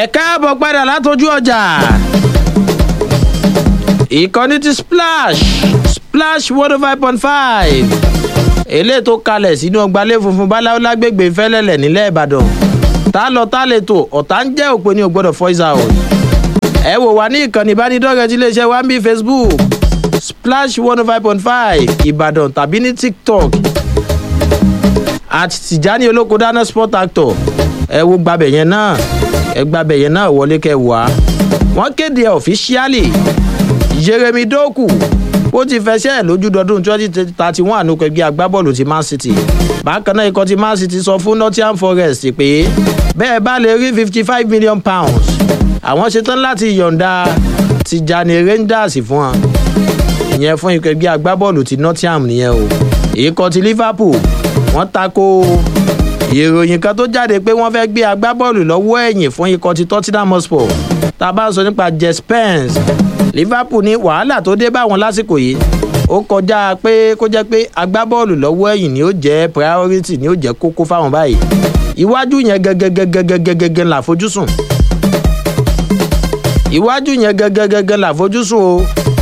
ẹ káàbọ̀ padà látọjú ọjà ìkànnì ti splash splash one oh five point five eléyìí tó kalẹ̀ sínú ọgbàlẹ̀ funfun báláwo lágbègbè fẹ́lẹ́lẹ̀ nílẹ̀ ìbàdàn tá lọ tá lè tò ọ̀tá ń jẹ́ òpin ní o gbọ́dọ̀ voice out ẹ wò wá ní ìkànnì ìbánidọ́rẹ̀ẹ́ tí iléeṣẹ́ wa ń bí facebook splash one oh five point five ìbàdàn tàbí ní tiktok àti tìjání olóko dáná sport actor ẹ wo gbàbẹ̀ yẹn náà ẹ gbàbẹ̀ yẹn náà wọlé kẹ wá wọ́n kéde ẹ̀ ọ̀fíṣíálì jeremy doku ó ti fẹsẹ̀ lójúdọdún twenty thirty one ànúkọ̀ ẹgbẹ́ agbábọ́ọ̀lù ti man city bákan náà ikọ̀ ti man city sọ fún nottingham forest pé bẹ́ẹ̀ bá lè rí fifty five million pounds àwọn ṣetán láti yọ̀ǹda tìjànì rangers fún wọn ìyẹn fún ikọ̀ ẹgbẹ́ agbábọ́ọ̀lù ti nottingham nìyẹn o ikọ̀ ti liverpool wọ́n tako ìròyìn kan tó jáde pé wọ́n fẹ́ gbé agbábọ́ọ̀lù lọ́wọ́ ẹ̀yìn fún ikọ̀ ti tottenham hotspur tá a bá sọ nípa jess pence liverpool ní wàhálà tó dé báwọn lásìkò yìí ó kọjá pé kó jẹ́ pé agbábọ́ọ̀lù lọ́wọ́ ẹ̀yìn ni ó jẹ́ priority ni ó jẹ́ kókó fáwọn báyìí iwájú yẹn gẹ́gẹ́gẹ́gẹ́gẹ́gẹ́ là fojúsùn iwájú yẹn gẹ́gẹ́gẹ́gẹ́ là fojúsùn o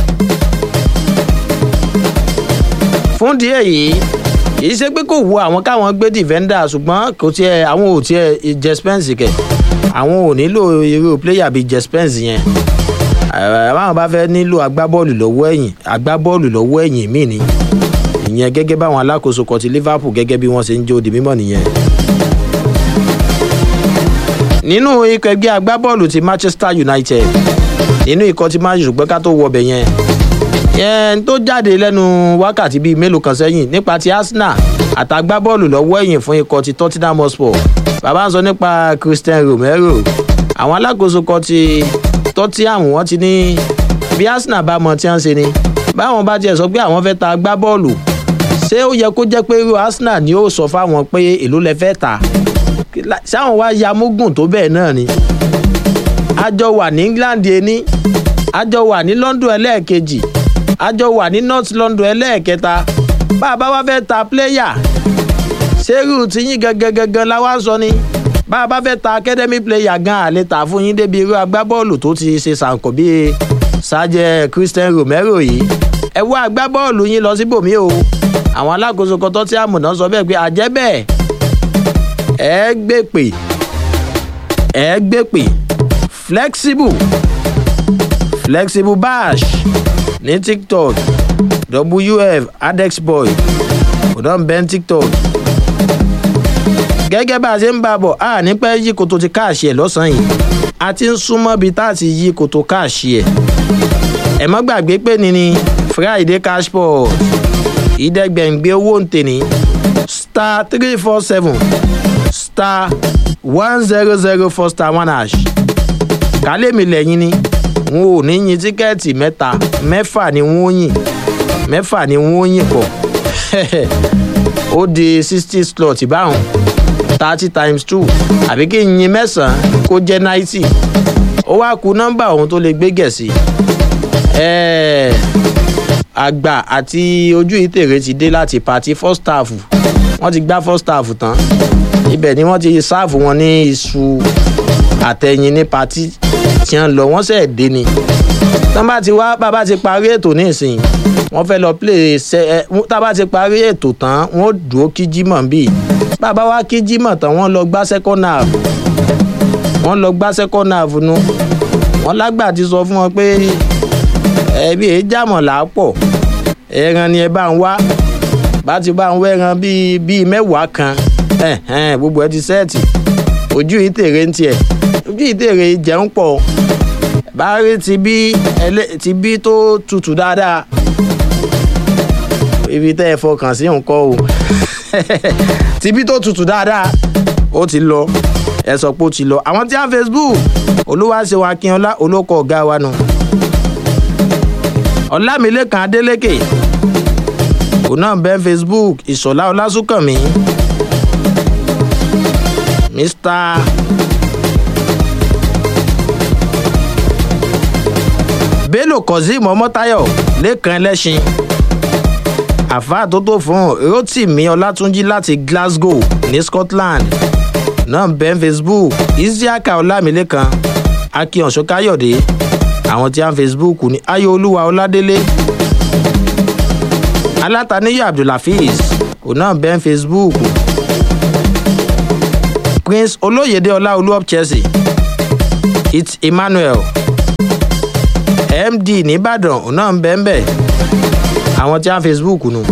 fún díẹ̀ yìí kì í ṣe pé kò wo àwọn káwọn gbé defender ṣùgbọ́n kò tiẹ̀ àwọn ò tiẹ̀ jespens kẹ̀ àwọn ò nílò irú player bíi jespens yẹn àwọn bá fẹ́ nílò agbábọ́ọ̀lù lọ́wọ́ ẹ̀yìn agbábọ́ọ̀lù lọ́wọ́ ẹ̀yìn míì ni ìyẹn gẹ́gẹ́ báwọn alákòóso kan ti liverpool gẹ́gẹ́ bí wọ́n ṣe ń jó di mímọ́ nìyẹn. nínú ikọ̀ ẹgbẹ́ agbábọ́ọ̀lù ti manchester united nínú ikọ̀ ti man ṣùgbọ́n ká tó wọbẹ̀ yẹn yẹn tó jáde lẹ́nu wákàtí bíi mélòó kan sẹ́yìn nípa ti arsenal àtàgbábọ́ọ̀lù lọ́wọ́ ẹ̀yìn fún ikọ̀ ti tottenham hotspur bàbá ń sọ nípa christian romero àwọn alákòóso kan ti tottenham wọ́n ti ní bí arsenal bá mọ tí wọ́n ṣe ni báwọn bá tiẹ̀ sọ pé àwọn fẹ́ ta agbábọ́ọ̀lù ṣé ó yẹ kó jẹ́ pé irú arsenal ni ó sọ fáwọn pé èló lẹ fẹ́ ta ṣáwọn wá ya mógùn tó bẹ́ẹ̀ náà ni àjọ wà ní england ení àjọ wà ní london ẹlẹ́ẹ̀kejì àjọ wà ní north london ẹlẹ́ẹ̀kẹta bá a bá wá fẹ́ ta pléyà ṣérù tiyín gangan la wá sọ ni bá a bá fẹ́ ta academy player gan àlè tà fún yín débi irú agbábọ́ọ̀lù tó ti ṣe sànkò bíi sájẹ christian romero yìí ẹ wá agbábọ́ọ̀lù yín lọ síbòmí o àwọn alákòóso kan tó tí àmùná sọ bẹ́ẹ̀ pé àjẹ́ bẹ́ẹ̀ ẹ gbé pè ẹ gbé pè flexible flexible bash ní tiktok wf adexboy kò dán bẹ́ẹ̀ tiktok gẹ́gẹ́ bá a ṣe ń bá a bọ̀ a ní pẹ́ yí koto ti káàṣì ẹ̀ lọ́sàn-án yìí a ti ń súnmọ́ bí tá a ti yí koto káàṣì ẹ̀ ẹ̀ mọ́ gbàgbé pé ní ni friday cashport ìdẹ́gbẹ̀ǹgbẹ̀ owó ń tèní star three four seven star one zero zero four star one hash kálẹ̀mí lẹ́yìn ni wọn ò ní yin tíkẹ́ẹ̀tì mẹ́ta mẹ́fà ni wọ́n yìn mẹ́fà ni wọ́n yìn pọ̀ ó di sixty slot báwọn thirty times two àbí kí n yin mẹ́sàn-án kó jẹ́ ninety ó wá ku nọ́mbà òun tó lè gbé gẹ̀ẹ́sì àgbà àti ojú ìtèrè ti dé láti pàtí first staff wọ́n ti gbá first staff tán ibẹ̀ ni wọ́n ti sáàfù wọn ní iṣu àtẹ̀yìn ní pàtí tí wọ́n lọ wọ́n sẹ̀ dé ni tán bá ti wá bàbá ti parí ètò nísìnyí wọ́n fẹ́ lọ play ṣe ẹ tá bá ti parí ètò tán wọ́n dúró kí jimoh bíi bàbá wa kí jimoh tán wọ́n lọ gbá second half wọ́n lọ gbá second half nu wọ́n lágbà ti sọ fún wọn pé ẹbí èyí jàmọ̀ làápọ̀ ẹran ni ẹ bá ń wá bá ti bá ń wẹ́ran bíi bíi mẹ́wàá kan gbogbo ẹ ti sẹ́ẹ̀tì ojú ìtèrè ń tiẹ̀ ojú ìtèrè jẹun pọ̀ bá rí ti bí ti bí tó tutù dáadáa ibi tẹ́ ẹ fọkàn sí nǹkan o tibí tó tutù dáadáa ó ti lọ ẹ sọ pé ó ti lọ àwọn tí a facebook olúwaṣẹ́wọ̀n akínọlá olóko ọ̀gá wa nù ọlámilẹ́kan adélékè òun náà bẹ́ facebook ìṣọ̀lá ọlásùnkànmí mr bello kazeem ọmọtayọ lẹ́kan ẹlẹ́sìn àfáà tó tó fún rotimi ọlátúnjì láti glasgow ní scotland náà bẹ́ẹ̀ facebook isiaka ọlámilẹ́kan akin ọ̀ṣọ́ káyọ̀dé àwọn tí a ń facebook ní ayọ̀ olúwa ọládélé alátàníyà abdulhafiz òun náà bẹ́ẹ̀ facebook prince olóyèdè ọláolú of chelsea it's emmanuel md nìbàdàn òun náà ń bẹ́ẹ̀ bẹ́ẹ̀ àwọn tí a ń facebook nù.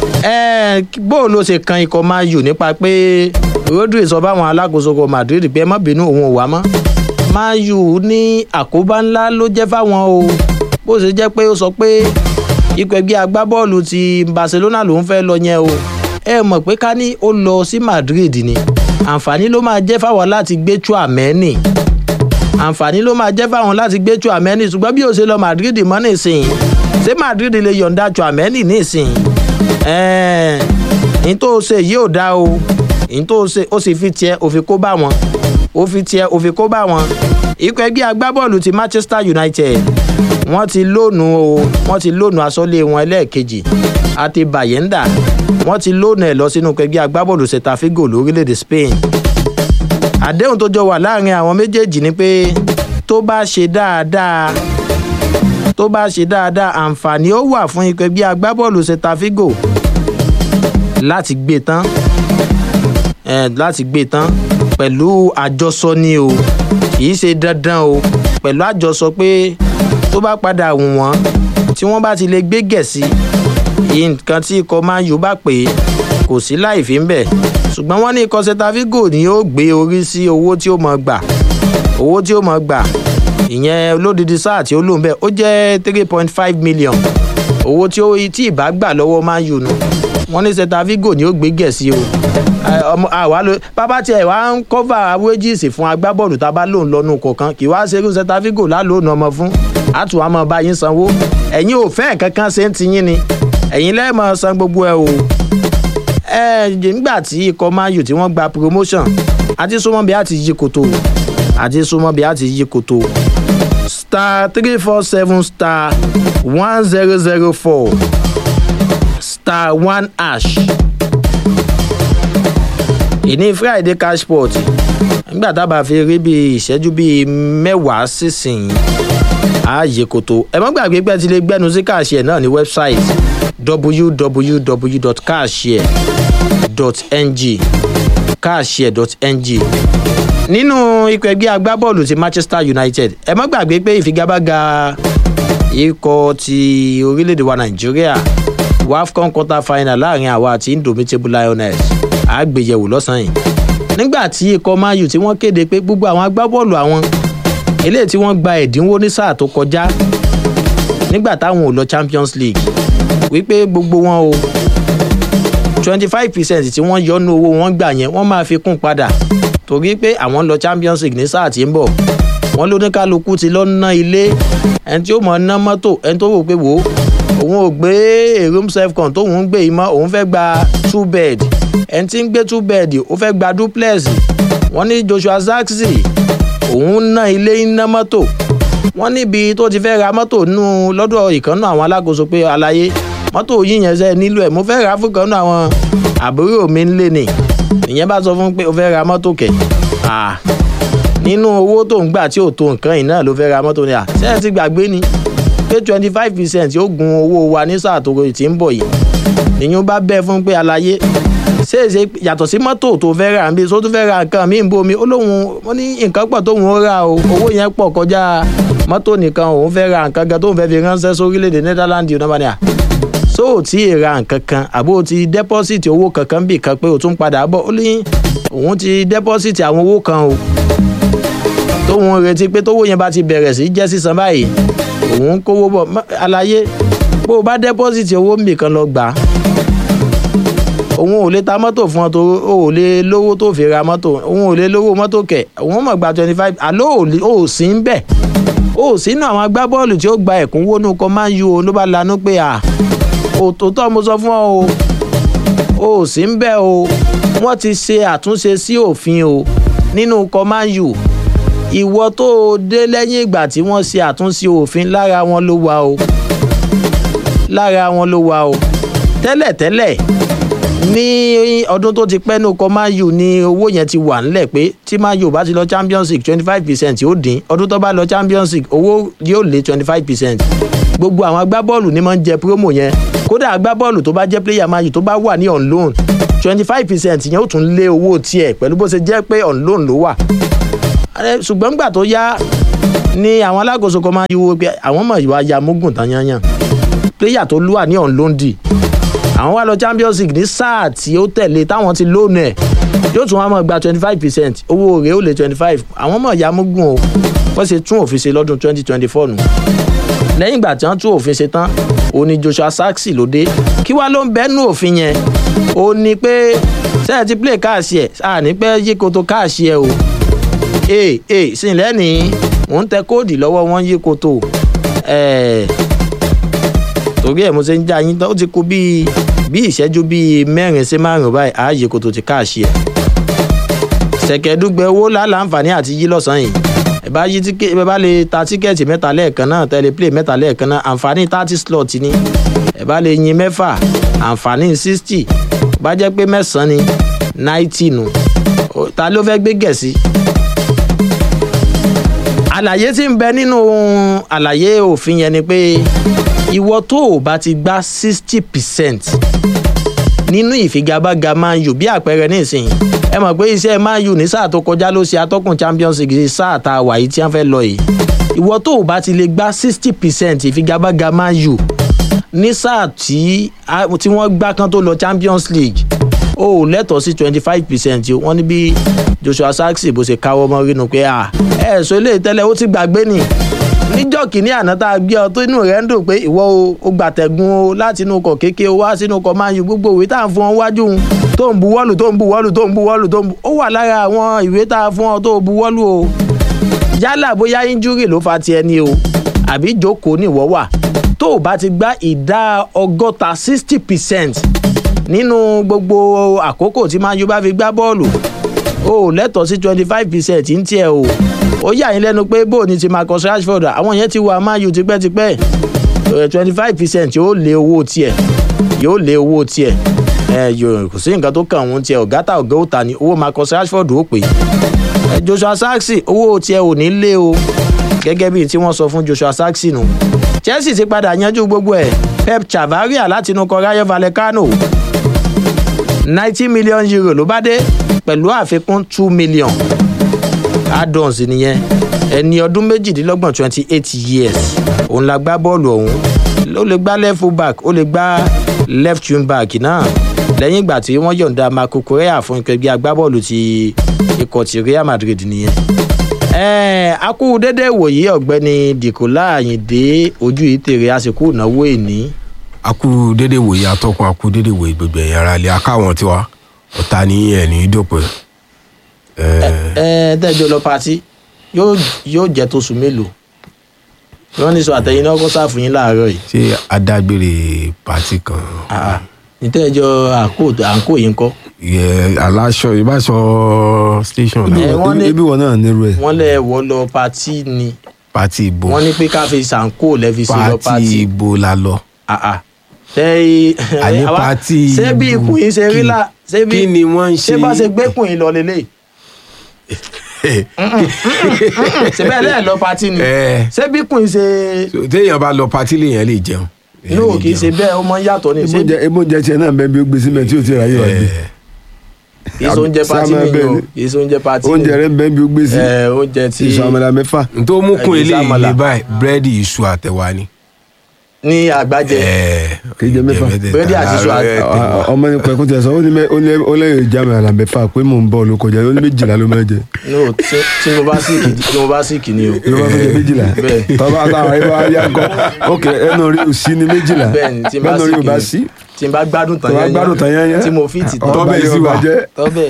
bóò ló ṣe kan ikọ̀ man u nípa pé rodri sọ fáwọn alákòóso kọ madrid pé ẹ má bínú òun ò wá mọ́ man u ní àkóbá ńlá ló jẹ́ fáwọn o bó ṣe jẹ́ pé ó sọ pé ikọ̀ ẹgbẹ́ agbábọ́ọ̀lù ti barcelona lòún fẹ́ lọ yẹn o ẹ mọ̀ pé ká ní ó lọ sí madrid ni àǹfààní ló máa jẹ́ fáwọn láti gbé chuameni àǹfààní ló máa jẹ́ fáwọn láti gbé chuameni ṣùgbọ́n bí ó ṣe lọ madrid mọ́ nísìnyí ṣé madrid lè yọ̀ǹda chuameni nísìnyí ẹ̀ẹ́n ní tó ṣe yìí ò dá o ní tó ṣe ó sì fi tiẹ̀ ó fi kó bá wọn ó fi tiẹ̀ ó fi kó bá wọn ikọ̀ ẹgbẹ́ agbábọ́ọ̀lù ti manchester united wọ́n ti lónù o wọ́n ti lónù asọ́lé wọn ẹlẹ́ẹ̀kejì àti bayenda wọ́n ti lónù ẹ̀ lọ sínú ẹgbẹ́ agbábọ́ọ̀lù setafigo lórílẹ̀‐èdè spain àdéhùn tó jọ wà láàrin àwọn méjèèjì ni pé tó bá ṣe dáadáa tó bá ṣe dáadáa àǹfààní ó wà fún ikọ̀ ẹgbẹ́ agbábọ́ọ̀lù setafigo láti gbé tán eh, láti gbé tán pẹ̀lú àjọsọ ni o kì í ṣe dandan o pẹ̀lú àjọsọ pé tó bá padà wù wọ́n tí wọ́n bá ti lè gbé gẹ̀ẹ́sì nǹkan tí ikọ̀ máa yóò bá pè é kò sí láì fi ń bẹ̀ ṣùgbọ́n wọ́n ní ikọ̀ setafigo ni yóò gbé orí sí owó tí ó mọ̀ gbà owó tí ó mọ̀ gbà ìyẹn olódìdí sáà tí ó lò ń bẹ̀ ó jẹ́ three point five million owó tí ó tí ìbá gbà lọ́wọ́ máa yù nù wọ́n ní setafigo ni ó gbé gẹ̀ẹ́sì o ọmọ àwa ló bàbá tiẹ̀ wá ń kọ́fà wages fún agbábọ́ọ̀lù tá a bá lòun lọ́nu kọ̀ọ̀kan kì í wá ṣerú setafigo lálóònù ọmọ fún àtúwà máa bá yín sanwó ẹ̀yin ò fẹ́ kankan ṣe ń tiyín ni ẹ̀yin lẹ́ẹ̀mọ san gbogbo ẹ̀ o ẹ nígbà tí ikọ̀ man u tí wọ́n gba promotion àti súnmọ́ bí a ti yí koto àti súnmọ́ bí a ti yí koto star three four seven star one zero zero four star one ash ìní friday cashport nígbà tábà fi rí bíi ìṣẹ́jú bíi mẹ́wàá sísìn ààyè kòtò ẹ mọ́ gbàgbé pé ti lè gbẹ́nu sí káàṣì náà ní wẹ́bsáìtì www.cashshare.ng cashshare.ng nínú ikọ̀ ẹgbẹ́ agbábọ́ọ̀lù ti manchester united ẹ mọ́ gbàgbé pé ìfigagbága ikọ̀ ti orílẹ̀-èdè wa nàìjíríà wafcon quarter final láàrin àwa àti indomitable lioness àgbéyẹ̀wò lọ́sàn-án yìí nígbà tí ikọ̀ mayu tí wọ́n kéde pé gbogbo àwọn agbábọ́ọ̀lù àwọn eléyìí tí wọ́n gba ẹ̀dínwó ní sáà tó kọjá nígbà táwọn ò lọ champions league wípé gbogbo wọn o twenty five percent tí wọ́n yọnu owó wọn gbà yẹn wọ́n máa fi kún padà torí pé àwọn lọ champions league ní sáà tí ń bọ̀ wọ́n ló ní kálukú ti lọ ná ilé ẹni tí ó mọ̀ ná mọ́tò ẹni tó wò pé wò ó òun ò gbé a room self con tóun ń gbé yìí mọ́ òun fẹ́ gba two bed ẹni tí ń gbé two bed ó fẹ́ gba duplex wọ́n ní joshua zaxi òun ná ilé ná mọ́tò wọ́n níbi tó ti fẹ́ ra mọ́tò nù lọ́dọ̀ ìkànnà àwọn alákòóso pé àlàyé mọ́tò yìí yẹn sẹ́ nílò ẹ̀ mo fẹ́ ra fún ìkànnà àwọn àbúrò mi ńlẹ̀ ni ìyẹn bá sọ fún pé o fẹ́ ra mọ́tò kẹ̀ nínú owó tó ń gbà tí ò tó nǹkan yìí náà ló fẹ́ ra mọ́tò ni à ṣé ẹ ti gbàgbé ni pé twenty five percent yóò gun owó wa ní sáà tó ti ń bọ̀ yìí nìyẹn bá bẹ́ẹ̀ fún pé àlàyé ṣé èsè yàtọ̀ sí mọ́tò tó fẹ́ rà ń bí so tó fẹ́ ra nǹkan míì ń bomi ó lóun ó ní nǹkan pọ̀ tóun ó rà o owó yẹn pọ̀ kọjá mọ́tò nìkan òun fẹ́ ra nǹkan gan tóun fẹ́ fi ránṣẹ́ sórílẹ̀-èdè netherlands yìí náà ní so ò tí ì ra nǹkan kan àbó o ti dẹ́pọ́sìtì owó kankan bì kan pé o tún padà bọ̀ ó ní òun ti dẹ́pọ́sìtì àwọn owó kan o tóun retí pé tówó yẹn bá ti bẹ̀rẹ̀ sí jẹ́ sísan báyìí òun kówó bọ̀ àlàyé bó o bá dẹ́pọ́sìtì owó mbì kan lọ gbà á òun ò lè ta mọ́tò fún ọ tó o ò lè lówó tó fi ra mọ́tò òun ò lè lówó mọ́tò kẹ̀ òun mọ̀ gba twenty five àló ò sí ń bẹ̀ ó sínú àwọn agbábọ́ọ̀lù tí ó gba ẹ̀kúnwó nù kọ́ máa ń yú o ló bá lanú pé à òtòtọ́ mo sọ fún ọ o ó sí ń bẹ̀ o wọ́n ti ṣe àtúnṣe sí òfin o nínú kọ́ máa ń yù ìwọ tó o dé lẹ́yìn ìgbà tí wọ́n ṣe àtúnṣe òfin lára wọn ló wà o lára wọn ló wà o tẹ́lẹ̀tẹ́lẹ̀ ní ọdún tó ti pẹ́ ní ọkọ̀ man u ni owó yẹn ti wà ńlẹ̀ pé tí man u bá ti lọ champions league twenty five percent yóò dín ọdún tó bá lọ champions league owó yóò lé twenty five percent gbogbo àwọn agbábọ́ọ̀lù ni máa ń jẹ promo yẹn kódà agbábọ́ọ̀lù tó bá jẹ́ player man u tó bá wà ní on loan twenty five percent yẹn ó tún lé owó tiẹ̀ pẹ̀lú bó ṣe jẹ́ pé on loan ló wà ṣùgbọ́n gbà tó yá ni àwọn alákòóso kan máa ń yíwo pé àwọn mọ̀ ìwà ya mugun tán yányàn player tó lúwà ní on loan dì àwọn wá lọ champions league ní sáà tí ó tẹ̀lé táwọn ti lónà ẹ̀ yóò tún wá mọ̀ gba twenty five percent owó rẹ̀ ó lé twenty five àwọn mọ̀ ya mugun o wọ́n ṣe tún òfin ṣe lọ́dún twenty twenty four nù lẹ́yìn ìgbà tí wọ́n tún òfin ṣe tán òun ni joshua saxi ló dé kí wá ló ń bẹ́nu òfin yẹn ó ní pé sẹ́yìn ti play káàsì ẹ̀ sáà ní pẹ́ yí koto káàsì ẹ̀ o ee ee sin lẹ́ni mò ń tẹ kóòdì lọ́wọ́ wọn yí koto ẹ̀ẹ́ torí ẹ̀ mo ṣe ń já yín ó ti kú bíi bí ìṣẹ́jú bíi mẹ́rin sí márùn-ún báyìí ààyè koto ti káàsì ẹ̀ ṣẹ̀kẹ̀dúgbẹ̀ owó láǹfààní àti yí lọ́sàn-án yìí ẹ bá yí tíkẹ́ ẹ bá lè ta tíkẹ́ẹ̀tì mẹ́ta lẹ́ẹ̀kan náà tẹ́lẹ̀ play mẹ́ta lẹ́ẹ̀kan náà àǹfààní thirty slot ni ẹ bá lè yin mẹ́fà àǹfààní sixty bá jẹ́ pé mẹ́sàn-án ni ninety nù ta ló fẹ́ gbé gẹ̀ẹ́sì. àlàyé tí ń bẹ nínú àlàyé òfin yẹn ni pé ìwọ tó o bá ti gbá sixty percent nínú ìfigagbága man u bí àpẹẹrẹ nísìnyí ẹ mọ̀ pé iṣẹ́ man u ní sáà tó kọjá ló ṣe atọ́kùn champions league sáà tá a wà yìí tí wọ́n fẹ́ lọ yìí ìwọ tó o bá ti lè gbá sixty percent ìfigagbága man u ní sáà tí wọ́n gbá kan tó lọ champions league o ò lẹ́tọ̀ọ́ sí twenty five percent wọ́n ní bí joshua saxi bó ṣe káwọ́ mọ́ rínú pé ẹ̀ sọ eléyìí tẹ́lẹ̀ ó ti gbàgbé nì níjọ́ kìíní àná tá a gbé ọ tó inú rẹ̀ ń dùn pé ìwọ o gbàtẹ̀gùn o láti inú ọkọ̀ kéke o wá sínú ọkọ̀ máa yù gbogbo ìwé tá à ń fún ọ wájú un tó ń buwọ́lù tó ń buwọ́lù tó ń buwọ́lù tó ń bu ó wà lára àwọn ìwé tá a fún ọ tó buwọ́lù o yálà bóyá injúrì ló fa tiẹ̀ ni o àbí ìjókòó ni ìwọ wà tó o bá ti gbá ìdá ọgọ́ta sixty percent nínú gbogbo àkókò tí máa yù bá fi gbá bọ́ọ̀lù o lẹ́tọ̀ọ́ sí twenty five percent ń tiẹ̀ o ó yà yín lẹ́nu pé bó ni ti marcus rashford àwọn yẹn ti wà man u tipẹ́tipẹ́ twenty five percent yóò lé owó tiẹ̀ yóò lé owó tiẹ̀ ẹ kò sí nǹkan tó kàn wọ́n tiẹ̀ ọ̀gá ta ọ̀gá òta ni owó marcus rashford ó pè é joshua saxi owó tiẹ̀ ò ní lé o gẹ́gẹ́ bíi tí wọ́n sọ fún joshua saxi nù chelsea ti padà yanjú gbogbo ẹ̀ pep chavaria látinú kọ rayo vallecano ninety million euro ló bá dé pẹ̀lú àfikún two million add-ons nìyẹn ẹni ọdún méjìdínlọ́gbọ̀n twenty eight years òun la gbá bọ́ọ̀lù ọ̀hún ó lè gbá left full back ó lè gbá left wing back náà lẹ́yìn ìgbà tí wọ́n yọ̀ǹda marco correa fún ìpẹ́gbẹ́ agbábọ́ọ̀lù ti ikọ̀ ti real madrid nìyẹn. ẹ̀ẹ́n akú dédé wòye ọ̀gbẹ́ni dìkọ́lá àyìndé ojú ìtèrè àsìkò ìnáwó ìní. akú dédé wòye atọ́kùn akú dédé wòye gbogbo ẹ̀yìn ara ilé akáwọn tiwa ọ̀tá ní ẹ̀ní dòpin ẹ tẹ́jọ́ lọ patí yóò jẹ́ tó sùn mélòó wọ́n ní sọ àtẹ̀yìn náà kó sáfù yín láàárọ̀ yìí. ṣé adágbére pàtí kan. nítẹ́jọ́ àǹkó yìí ń kọ́. aláṣọ ìbáṣọ station náà. ibi wọn náà nírú ẹ. wọ́n lẹ̀ wọ́ lọ patí ni. pàtí ìbò. wọ́n ní pé ká fi sàǹkó lẹ́ fi sí lọ patí. pàtí ìbò la lọ. ṣé àní pàtí ìbò ṣé bí ikùn yín ṣe rí là ṣé bí kí ni wọ́n ń ṣe. ṣé bá ṣe gbẹ́kùn yín lọ lélẹ́yìí síbẹ̀ lẹ́ẹ̀ lọ patí ni ṣé bí kùn ṣe. téèyàn bá lọ patí lèèyàn lè jẹun. no kì í ṣe bẹ́ẹ̀ ó mọ yàtọ̀ ní. ebo jẹ tiẹ náà bẹ́ẹ̀ bí ó gbé síbẹ̀ tí ó ti ráyè wá gbé. kì í ṣe oúnjẹ patí ni o kì í ṣe oúnjẹ patí ni. oúnjẹ rẹ bẹ́ẹ̀ bí ó gbé sí. oúnjẹ tí. ìṣàmàlà mẹ́fà. n tó mú kún eléyìí ní báyìí búrẹ́dì iṣu àtẹ̀wá ni ní àgbájẹ. kì í jẹ mẹ́fà búrẹ́dì àti iṣu àtẹ̀wá. ọmọ ní pẹ̀kún tẹ̀ sọ ó ní ó lẹ́yìn ìjà mi àlà mẹ́fà pé mò ń bọ̀ ló kọjá ó ní méjìlá ló máa jẹ. no tí mo bá síkì tí mo bá síkì ni o. ló máa fi jẹ méjìlá bẹ́ẹ̀ tọ́ba táwọn ayé bá yá kọ́ ok ẹnu rí òsì ní méjìlá bẹ́ẹ̀ni tí n bá ẹnu rí síkì òbá ni sí tí n bá gbádùn tán tó bá gbádùn tán yẹn yẹn tí mo fi tì tán Tọ́bẹ̀ sí wa. tọ́bẹ̀.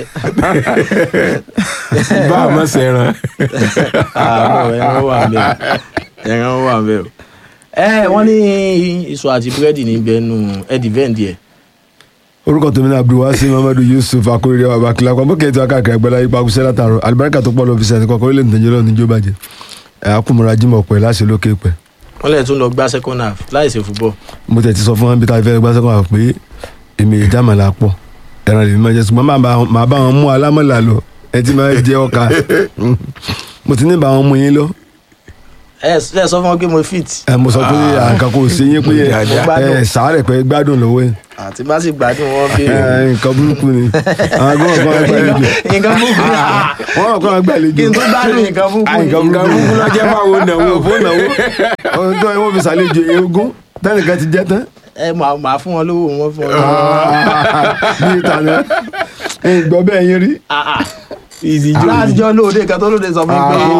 bá a mọ̀ sẹ́ran. àmọ́ ẹran wà ń bẹ̀ ẹran wà ń bẹ̀ o. ẹ wọ́n ní iṣu àti búrẹ́dì ní bẹ́ẹ̀nu ẹ̀dì vẹ́ǹdì ẹ̀. orúkọ tèmi náà abdulwasi muhammadu yusuf akóredé wa bakila kan bókè tí wàá káàkiri àgbẹ̀lá ipa kúṣẹ́ látàrọ alibarika tó pọ̀ lọ fi sẹ́ni kọ́kọ́ orílẹ̀ nìjẹ́ lọ́nà níjó bàjẹ́ ẹ̀ akúmọ̀ra jimoh pẹ̀ láṣẹ lókè pẹ̀ wọ́n lẹ̀ tún lọ gbá second half láì ṣe fúbọ̀. mo tẹ̀ ti sọ fún wọn bí táwọn fẹ́ gbá sẹ́kọ̀ọ́ pé èmi ìjàmàlà pọ̀ ẹran lèmi máa jẹ ṣùgbọ́n màá bá- màá bá wọn mú alámọ̀là lọ ẹ ti máa jẹ ọkà mo ti ní bá wọn mú yín lọ ẹ ẹ sọ fún wọn pé mo fit ẹ mo sọ pé àǹkà kò sí yín pé Dáadáa. ẹ sàárẹ̀ pé gbádùn lọ́wọ́ yín àti bá sì gbádùn wọn bí. ẹ nǹkan burúkú ni àwọn agbọ́n kan gbàlejò nǹkan búburú wọ́n kàn gbàlejò kí n tó gbádùn nǹkan búburú. Ah, nǹkan nǹkan burúkú ló jẹ́ fáwọn náwó fún ìnáwó ohun tó wọ́n fi ṣàlejò ogún tẹ́nìkan ti jẹ́ tán ẹ máa máa fún wọn lówó wọn fún wọn lówó. bí ìtàn náà ìgbọ́ bẹ́ẹ̀ yín rí. Ah, ah. ìdíjú aláàtijọ́ lóde kan tó lóde sọ fún mi pé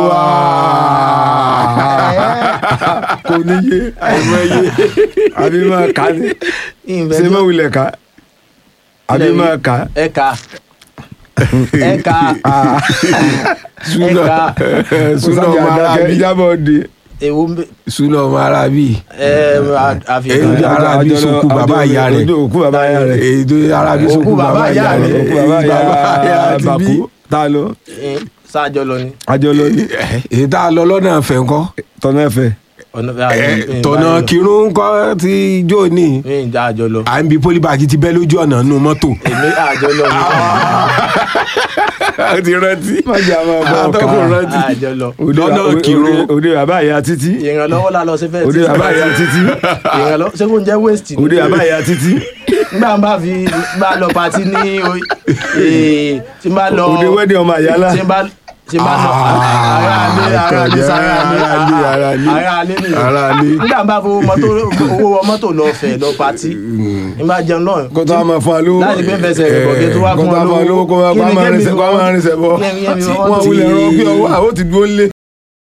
kò ní yé àbí máa kà ní ìfẹ́ ṣé tó- máa wulẹ̀ ká àbí Ilẹ̀ máa kà ẹ̀ka ẹ̀ka súnà ẹ̀ka súnà ọmọ arábí ìjábọ̀ di. èwo ń bẹ súnà ọmọ arábí ẹ èyí àfihàn tó arábí sókú bàbá ìyá rẹ̀ òkú bàbá ìyá rẹ̀ èyí tó arábí Òkú sókú bàbá bàbá ìyá ìyá rẹ̀. rẹ̀ òkú bàbá ìyá ìyá ti bí bàkú tá a lọ sáájọ lọ ni àjọ lọ ní èyí tá a lọ lọ́nà ẹ̀fẹ̀ ńkọ́ tọ́nà ẹ̀fẹ̀ ọ̀nà tọ̀nà kírun ńkọ́ ti jó ní mi ìjà àjọ lọ à ń bi pólíbàgì ti bẹ́ lójú ọ̀nà nù mọ́tò. èmi àjọ lọ ni a ti rántí. má jà máa bọ̀ àtọ́kùn ọ̀kan rántí. àjọ lọ Òde- lọ́nà òde- Kírun. òde bàbá ìyá títí ìrànlọ́wọ́ la lọ sí fẹ́ẹ́ òde bàbá ìyá títí ìrànlọ́wọ́ ṣé kò ń jẹ́ waste ni òde bàbá ìyá títí nígbà bá fi bá lọ pati ní o- ee, tí n bá lọ òde wẹ́dẹ̀ ọmọ àyálà tí n bá tí n bá lọ ara alé ara alé sára alé Ara alé, ara alé. ara alé nìyẹn Ara alé. nígbà bá fowó mọ́tò owó wọ mọ́tò lọ fẹ̀ lọ pati n bá jẹun náà kó tó a máa fún wa lówó láti gbé fẹsẹ̀ rẹ̀ bọ̀ kí n tó wá kó fún tó a ọ fún wa lówó kó Kí wá ni máa kémi rinṣẹ́ kó fọwọ́- máa rinṣẹ́ bọ̀ Kémi- kémi tí fọwọ́ wọ́n ti- wulẹ̀ rọ pé ọwọ́ àwọn ti dúró lé